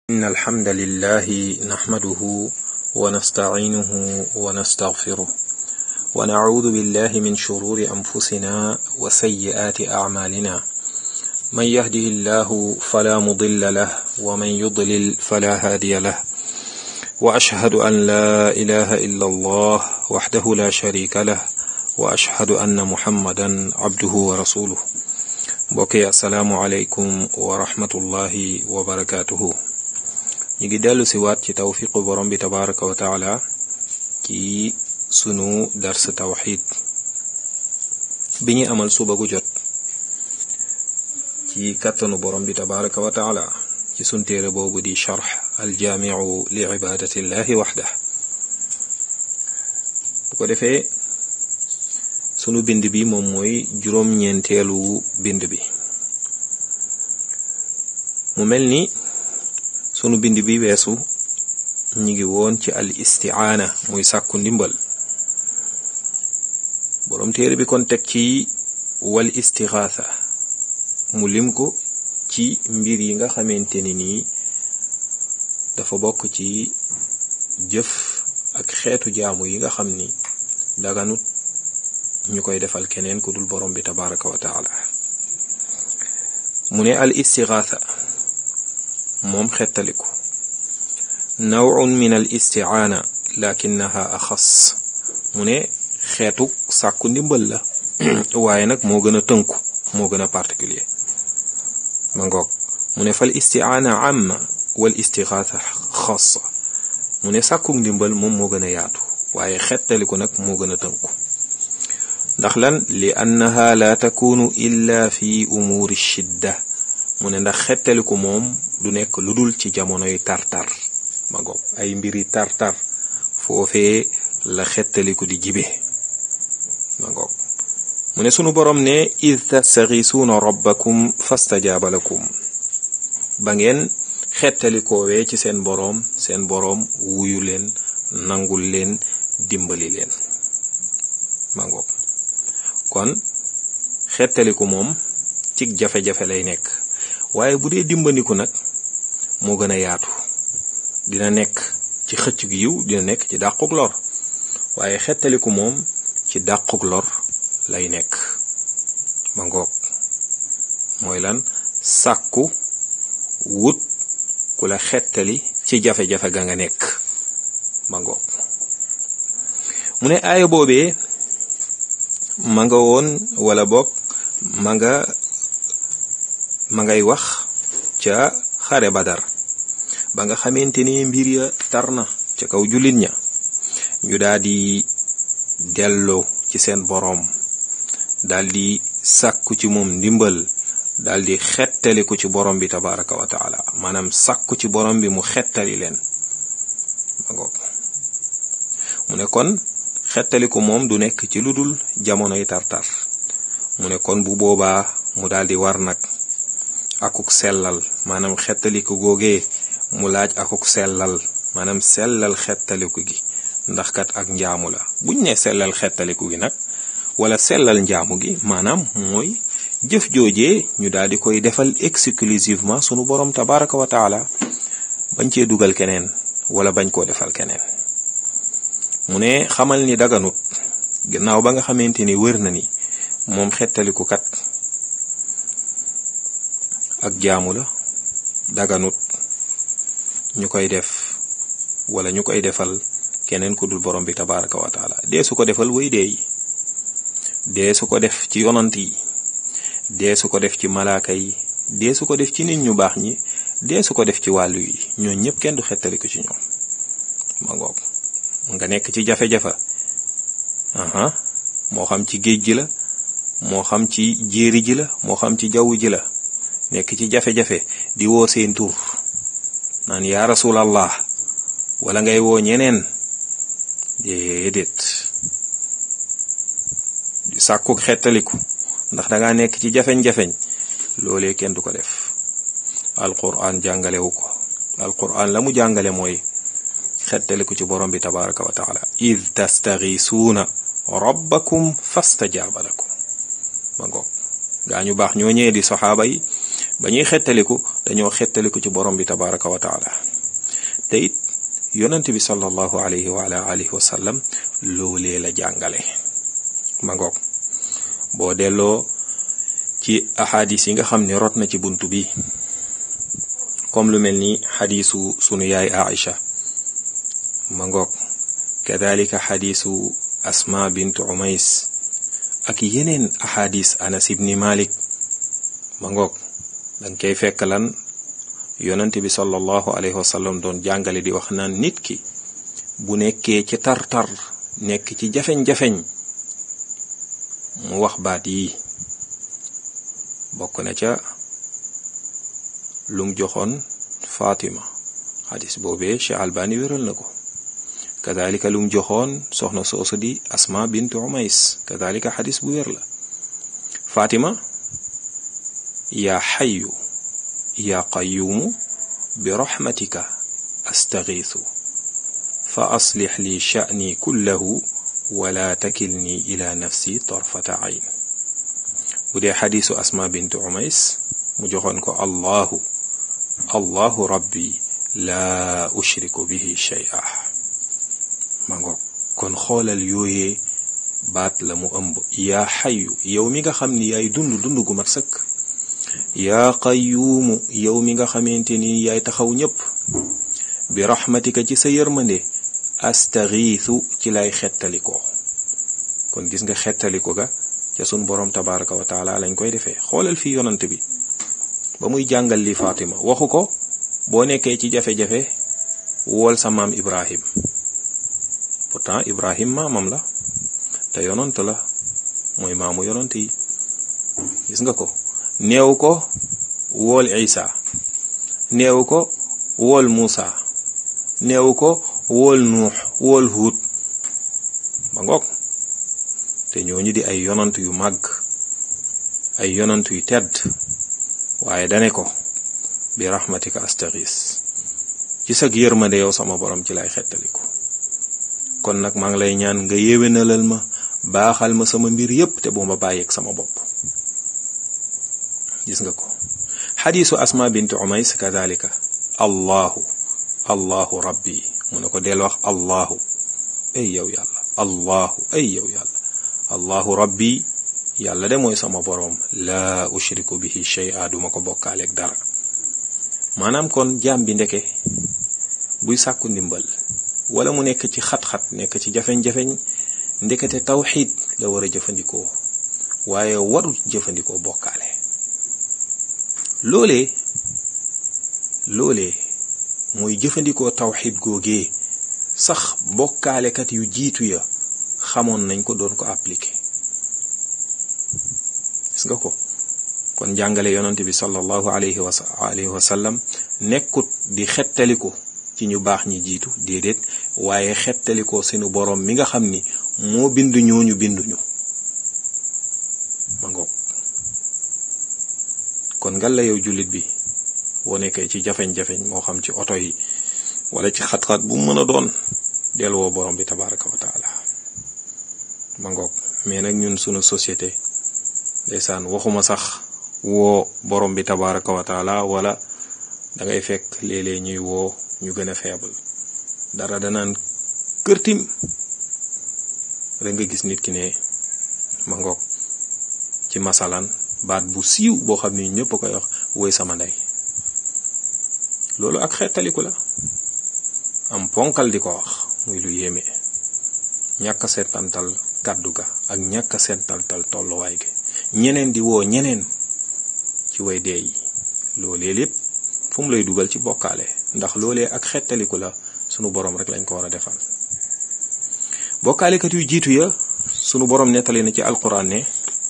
إن الحمد لله نحمده ونستعينه ونستغفره ونعوذ بالله من شرور أنفسنا وسيئات أعمالنا من يهده الله فلا مضل له ومن يضلل فلا هادي له وأشهد أن لا إله إلا الله وحده لا شريك له وأشهد أن محمدا عبده ورسوله mbokk yi asalaamualeykum wa rahmatullahi wa barakaatuhu ñu ngi dellu si waat ci tawfiqu borom bi tabaraka wa taala ci sunu dars tawxid bi ñu amal suba gu jot ci kattanu borom bi tabaraka wa taala ci sun téere boobu di charx aljaamiu li ibadatillahi waxda bu ko defee sunu bind bi moom mooy juróom-ñeenteelu bind bi mu mel ni sunu bind bi weesu ñu ngi woon ci al istiaana muy sàkku ndimbal boroom téere bi kon teg ci wal istixaasa mu lim ko ci mbir yi nga xamante ni nii dafa bokk ci jëf ak xeetu jaamu yi nga xam ni daganut ñu koy defal keneen ku dul borom bi tabaraka wa taala mu ne al istigaatha moom xettaliku nawun min al istiaana lakinaha axas mu ne xeetu sàkku ndimbal la waaye nag moo gën a tënku moo gën a particulier ma ngoog mu ne fal istiaana amma wal istigaatha xassa mu ne sàkku ndimbal moom moo gën a yaatu waaye xettaliku nag moo gën a tënku ndax lan li annaha la takunu illa fi umuuri shidda mu ne ndax xettaliku moom du nekk lu dul ci jamonoy tartar ma ngoog ay mbiri tartar foofee la xettaliku di jibe ma ngoog mu ne sunu borom ne id tastaxisuuna rabbakum fastajaaba lakum ba ngeen xettalikoowee ci seen boroom seen boroom wuyu leen nangul leen dimbali leen ma ngoog kon xettaliku moom cig jafe-jafe lay nekk waaye bu dee dimbandiku nag moo gën a yaatu dina nekk ci xëcc gi yiw dina nekk ci dàquk lor waaye xettaliku moom ci dàquk lor lay nekk ma ngoog mooy lan sàkku wut ku la xettali ci jafe-jafe ga nga nekk ma ngoog mu ne aaya boobee ma nga woon wala boog ma nga ma ngay wax ca xare badar ba nga xamante ni mbir ya tar na ca kaw jullit ña ñu daal di delloo ci seen boroom daal di sàkku ci moom ndimbal daal di xettaliku ci borom bi tabaraka wa taala maanaam sàkku ci borom bi mu xettali leen ma ngoog mu ne kon xettaliku moom du nekk ci lu dul jamonoy tartar mu ne kon bu boobaa mu daal di war nag akuk sellal maanaam xettaliku googee mu laaj akuk sellal maanaam sellal xettaliku gi ndax kat ak njaamu la buñ ne sellal xettaliku gi nag wala sellal njaamu gi maanaam mooy jëf joojee ñu daal di koy defal exclusivement sunu borom tabaraka wa taala bañ cee dugal keneen wala bañ koo defal keneen mu ne xamal ni daganut gannaaw ba nga xamante ni wër na ni moom xettaliku kat ak jaamu la daganut ñu koy def wala ñu koy defal keneen ku dul borom bi tabaraka wa taala dee su ko defal way dee yi dee su ko def ci yonant yi dee su ko def ci malaaka yi dee su ko def ci nit ñu baax ñi dee su ko def ci wàllu yi ñooñ ñëpp kenn du xettaliku ci ñoom ma ngoog nga nekk ci jafe-jafe aha moo xam ci géej gi la moo xam ci jéeri ji la moo xam ci jaww ji la nekk ci jafe-jafe di woo seen tur naan yaa rasulallah wala ngay woo ñeneen déedéet di sàkku xettaliku ndax dangaa nekk ci jafeñ-jafeñ loolee kenn du ko def alquran jàngalewu ko alquran la mu jàngale mooy xettaliku ci borom bi tabaraka wa taala id tastaxisuuna rabbakum fastajaaba lakum ma ngoog gaa ñu baax ñoo ñëwee di saxaaba yi ba ñuy xettaliku dañoo xettaliku ci borom bi tabaraka wa taala te it yonent bi sallallahu alayhi wa ala alihi wa sallam loolee la jàngale ma ngoog boo delloo ci ahadis yi nga xam ne rot na ci buntu bi comme lu mel ni xadisu sunu yaay Aïcha ma ngoog kadalika xadisu asma bint umays ak yeneen ahadis anas ibni malik ma ngoog danga koy fekk lan yonent bi sallallahu alayhi wa sallam doon jàngale di wax naan nit ki bu nekkee ci tar-tar nekk ci jafeñ-jafeñ mu wax baat yi bokk na ca lum joxoon Fatima xadis boobee Cheikh Albani wéral na ko kadalika lum joxoon soxna soosu di Asma bint Umays kadalika xadis bu wér la Fatima yaa xayu yaa qayuumu bi raxmatika astagiisu fa aslix li sha'ni kullahu wala takilni ila nafsi torfata ayn bu dee xadisu asma bint umays mu joxoon ko allahu allahu rabbi laa ushriku bihi shay'a ma ngoog kon xoolal yooyee baat la mu ëmb yaa xayu yow mi nga xam ni yaay dund dund gu mat sëkk yaa qayuumu yow mi nga xamante ni yaay taxaw ñépp bi raxmatika ci sa yërmande astaxiisu ci lay xettalikoo kon gis nga xettaliko ga ca sun boroom tabaraka wa taala lañ koy defee xoolal fii yonant bi ba muy jàngal li Fatima waxu ko boo nekkee ci jafe-jafe wool sa maam Ibrahim pourtant Ibrahim maamam la te yonant la mooy maamu yonant yi gis nga ko neew ko wool Isa neew ko wool Muusa neew ko wool Nuux wool Huud ba ngoog te ñooñu di ay yonant yu màgg ay yonant yu tedd waaye dane ko bi rahmatika astaghis ci sag yërmande yow sama borom ci lay xettaliku kon nag maa ngi lay ñaan nga yéwénalal ma baaxal ma sama mbir yépp te bu ma bàyyeeg sama bopp gis nga ko xadiisu asma bint umays kadalika allahu allahu rabbi mu ne ko del wax allahu ay yow yàlla allahu ay yow yàlla allahu rabbi yàlla de mooy sama boroom laa ushriku bihi shay'a duma ko bokkaaleeg dara maanaam kon jaam bi ndeke buy sàkku ndimbal wala mu nekk ci xat-xat nekk ci jafeñ-jafeñ ndekete tawxiid la war a jëfandikoo waaye warul jëfandikoo bokkaale loolee loolee mooy jëfandikoo tawxiid googee sax bokkaalekat yu jiitu ya xamoon nañ ko doon ko appliqué gis nga ko kon jàngale yonante bi sallallahu alayhi wa alayhi wa sallam nekkut di xettaliku ci ñu baax ñi jiitu déedéet waaye xettalikoo seenu boroom mi nga xam ni moo bindu ñooñu binduñu ma ngoog kon ngal la yow jullit bi boo nekkee ci jafeñ-jafeñ moo xam ci oto yi wala ci xat-xat bu mu mën a doon delluwoo borom bi tabaraka wa taala ma ngoog mais nag ñun sunu société ndeysaan waxuma sax woo borom bi tabaraka wa taala wala da ngay fekk léeg-léeg ñuy woo ñu gën a faible dara danaan kërtim rek nga gis nit ki ne ma ngoog ci masalan baat bu siiw boo xam ni ñëpp a koy wax woy sama ndey loolu ak xettaliku la am ponkal di ko wax muy lu yéeme ñàkk a seetantal kàddu ga ak ñàkk a seetantal tolluwaay gi ñeneen di woo ñeneen ci way dee yi loolee lépp fu mu lay dugal ci bokkaale ndax loolee ak xettaliku la sunu borom rek lañ ko war a defal bokkaalekat yu jiitu ya sunu borom nettali na ci alquran ne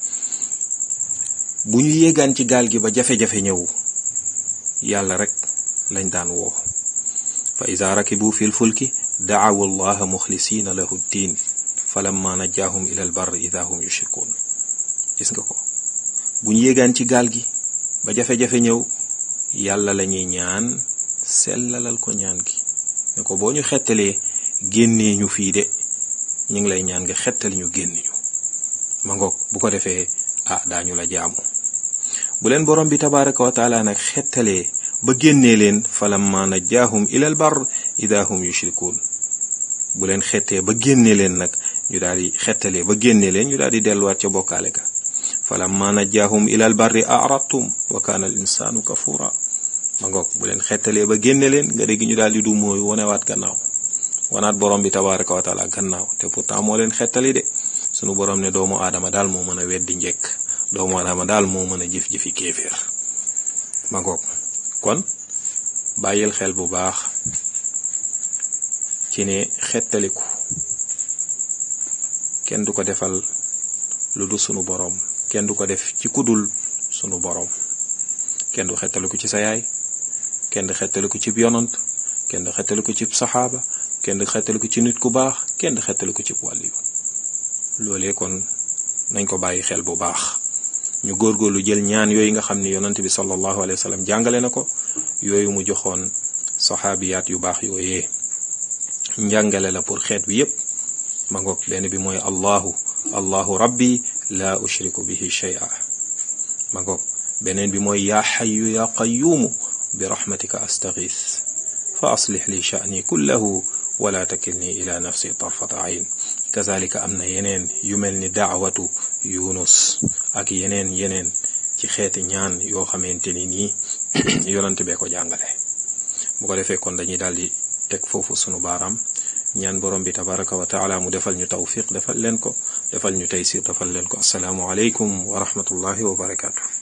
bu ñu yéegaan ci gaal gi ba jafe-jafe ñëw yàlla rek lañ daan woo fa ida rakibu fi lfulki daawu allaha muxlisina lahu ddin falamma najjaahum ila albar ida hum yushrikun gis nga ko bu ñu yéegaan ci gaal gi ba jafe-jafe ñëw yàlla lañuy ñaan sellalal ko ñaan gi ne ko boo ñu xettalee génnee ñu fii de ñu ngi lay ñaan nga xettali ñu génn ñu ma ngoog bu ko defee ah daañu la jaamu bu leen borom bi tabaraka wa taala nag xettalee ba génnee leen falamma najjaahum ilal bar ida hum yushrikuun bu leen xettee ba génnee leen nag ñu daal di xettalee ba génnee leen ñu daal di delluwaat ca bokkaale ka falamma najjaahum ilal barri aradtum wa kaana al insaanu kafura ma ngoog bu leen xettalee ba génne leen nga dégg ñu daal di du mooy wonewaat gannaaw wanaat borom bi tabaraka wa taala gannaaw te pourtant moo leen xettali de sunu borom ne doomu aadama daal moo mën a weddi njekk doomu aadama daal moo mën a jëf-jëfi kéeféer ma ngoog kon bàyyil xel bu baax ci ne xettaliku kenn du ko defal lu du sunu borom kenn du ko def ci kudul sunu borom kenn du xettaliku ci sa yaay kenn du xettaliku ci yonant kenn du xettaliku ci saxaaba kenn du xettaliku ci nit ku baax kenn du xettaliku ci wàlliyu loolee kon nañ ko bàyyi xel bu baax ñu góorgóorlu jël ñaan yooyu nga xam ni yonant bi sallallahu alayhi wa sallam jàngale na ko yooyu mu joxoon saxaabiyaat yu baax yooyee njàngale la pour xeet bi yépp ma ngoog benn bi mooy allahu allahu rabbi la ushriku bihi shay'a ma ngoog beneen bi mooy yaa xayu yaa qayuumu bi rahmatika astaghith fa aslix li sha'ni kullahu wala takilni ila nafsi tarfata ayn kazalika am na yeneen yu mel ni daawatu yunus ak yeneen yeneen ci xeeti ñaan yoo xamante ni nii yonante bee ko jàngale bu ko defee kon dañuy daal di teg foofu sunu baaraam ñaan borom bi tabaraka wa taala mu defal ñu tawfiq defal leen ko defal ñu taysir defal leen ko asalaamu aleykum wa rahmatullahi wa barakaatu